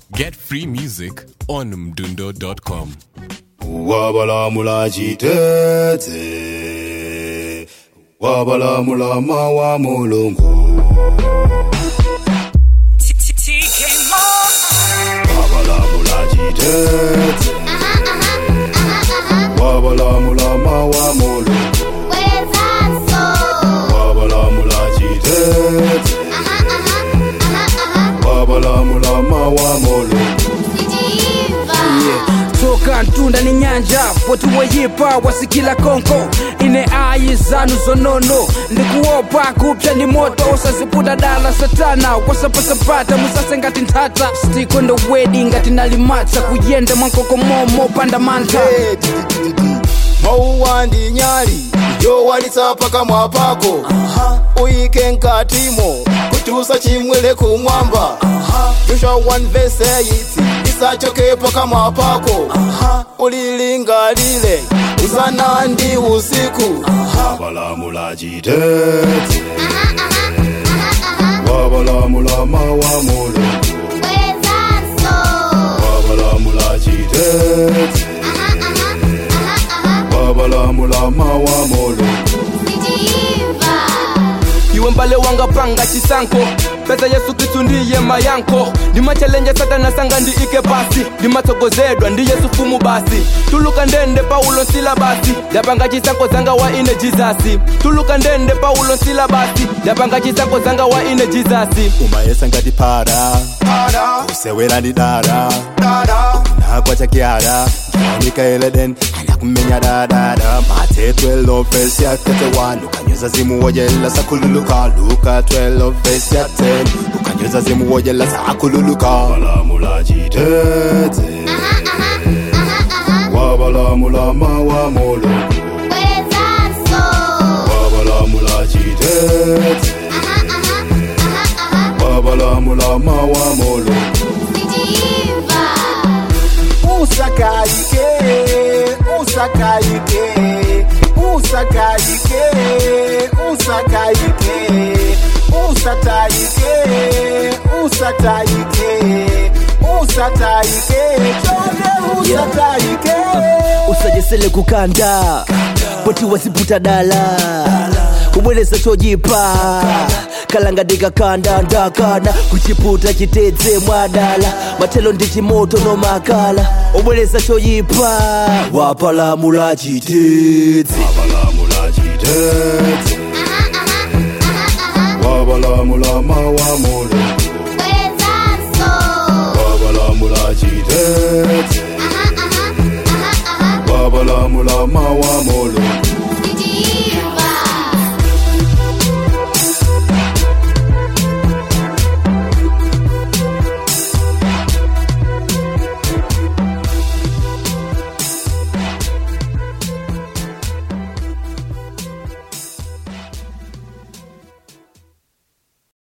Get free music on mdundo.com. wabalamula chitete wabalamula mawa mulungu wabalamula chitete wabalamula mawa mulungu wabalamula chitete wabalamula mawa mulungu toka ntunda ni nyanja watu wayipa wasikila konko ine ayi zanu zonono ndikuopa kupya ni moto usaziputa dala satana wasapasapata musase ngati nthata stiko ndo wedi ngati nalimatsa kuyenda mwankokomomo panda mantha mauwa ndi nyali yowalitsa pakamwa pako uyike nkatimo kutusa chimwele kumwamba joshua 1 verse 8 isachoke pakamwa pako ulilingalile usana ndi usiku wabalamula chitete wabalamula mawa mulungu wabalamula chitete wabalamula mawa mulungu iwe mbale wanga panga chisanko pesa yesu kristu ndiye mayanko ndimachalenja satana sanga ndi ike pasi ndimatsogozedwa ndi yesu fumu basi tuluka ndende paulo nsila basi ndapanga chisanko zanga wa ine jizasi tuluka ndende paulo nsila basi ndapanga chisanko zanga wa ine jizasi umayesa ngati para usewera ndi dara nagwa chakyara mikaeleden anakumenya dadada mate 12 vesi ya 31 ukanyoza zimu wojela sakululuka luka 12 vesi ya 10 ukanyoza zimu wojela sakululuka wabalamula chitete wabalamula mawa mulungu wabalamula chitete wabalamula mawa mulungu usakayike usakayike usakayike usakayike usatayike usatayike usatayike chonde usatayike usajesele kukanda poti wasiputa dala kubwereza chojipa kalangadika kanda ndakana kuchiputa chitedze mwadala matelo ndi chimoto nomakala obwereza choyipa wapalamula chitedze wabalamula chitete wabalamula mawa mulungu wabalamula chitete wabalamula mawa mulungu